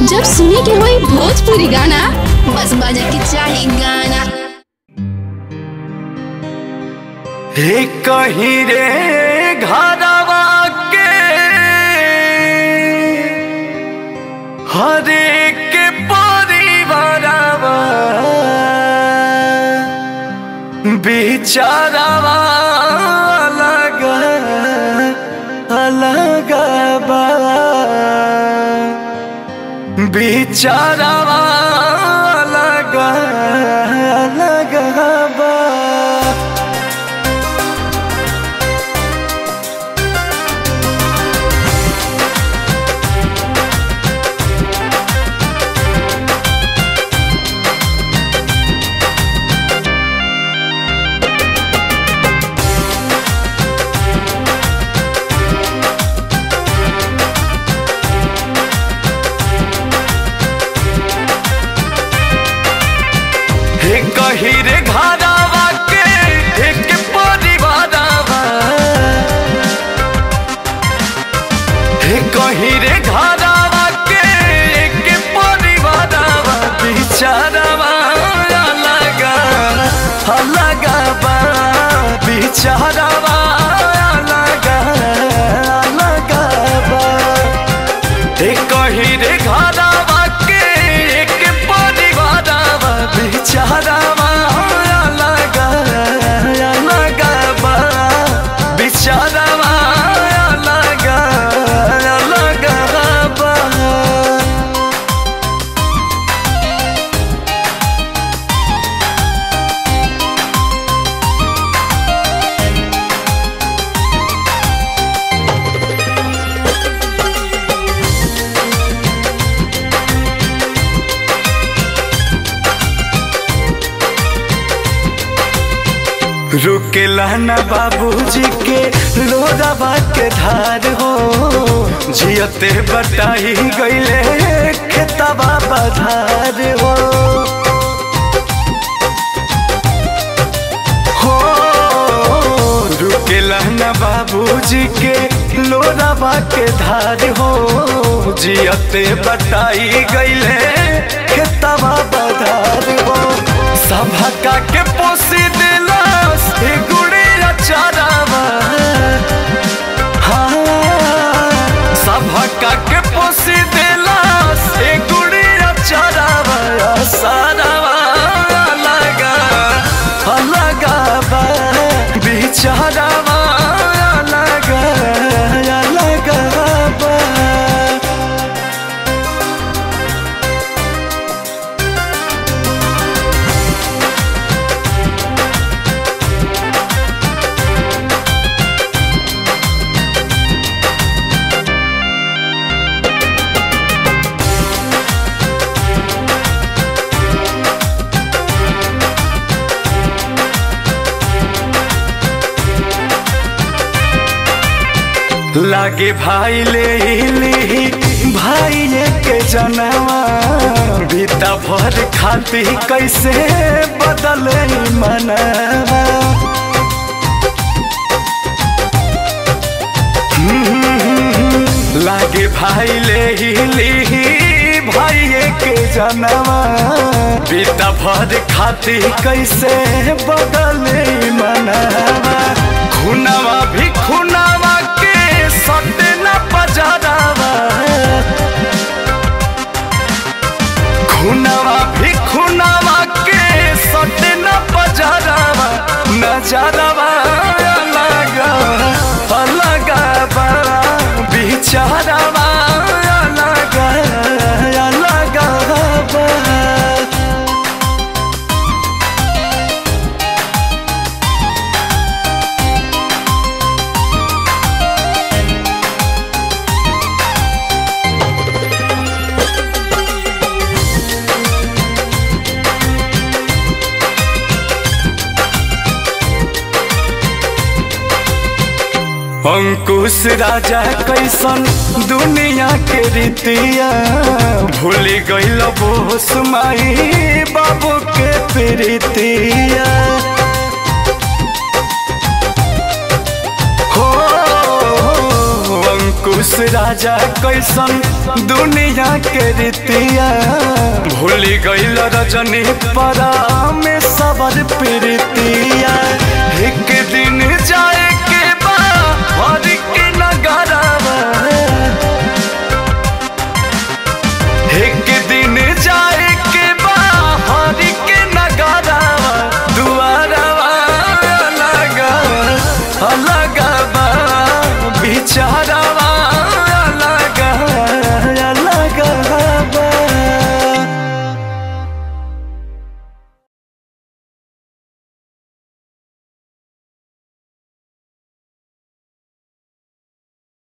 जब सुने के होई भोजपुरी गाना बस बजे के चाही गाना हे कहीं रे घरवा के हर एक परिवारवा बिचारवा अलग अलग बा बिचारवा अलग अलग बा हे कही रे घरवा के एक परिवारवा हे कही रे घरवा के एक परिवारवा बिचारवा अलग अलग बा बिचारवा अलग अलग बा हे कही रे घरवा के एक परिवारवा बिचारवा अलग अलग बा बिचारवा अलग अलग बा रुकेला न बाबूजी के लोरावा के धार हो जियते बटाई गईले खेतबा बधार हो हो रुकेला न बाबूजी के लोरावा के धार हो जियते बटाई गईले खेतबा बधार हो सभा के पोसी दिलास ए गुड़िया चारावा हाँ सभा के पोसी दिलास ए गुड़िया चारावा सारावा अलग अलग बा बिचारावा अलग अलग बा लागे भाई ले ली भाई के जनवा बीता भर खाती कैसे बदले मनवा हम्म, लागे भाई ले ली भाई के जनवा बीता भर खाती कैसे बदले मनवा खुनवा भी खुनवा के सटे न बजारावा खुनवा भी खुनवा के सटे न बजारावा नजरवा अलग अलग बा बिचारवा अलग अलग बा अंकुश राजा कैसन दुनिया के रीतिया भूल गईल बोस माई बाबू के प्रीतिया हो अंकुश राजा कैसन दुनिया के रीतिया भूल गईल रजनी परा में सबर प्रीतिया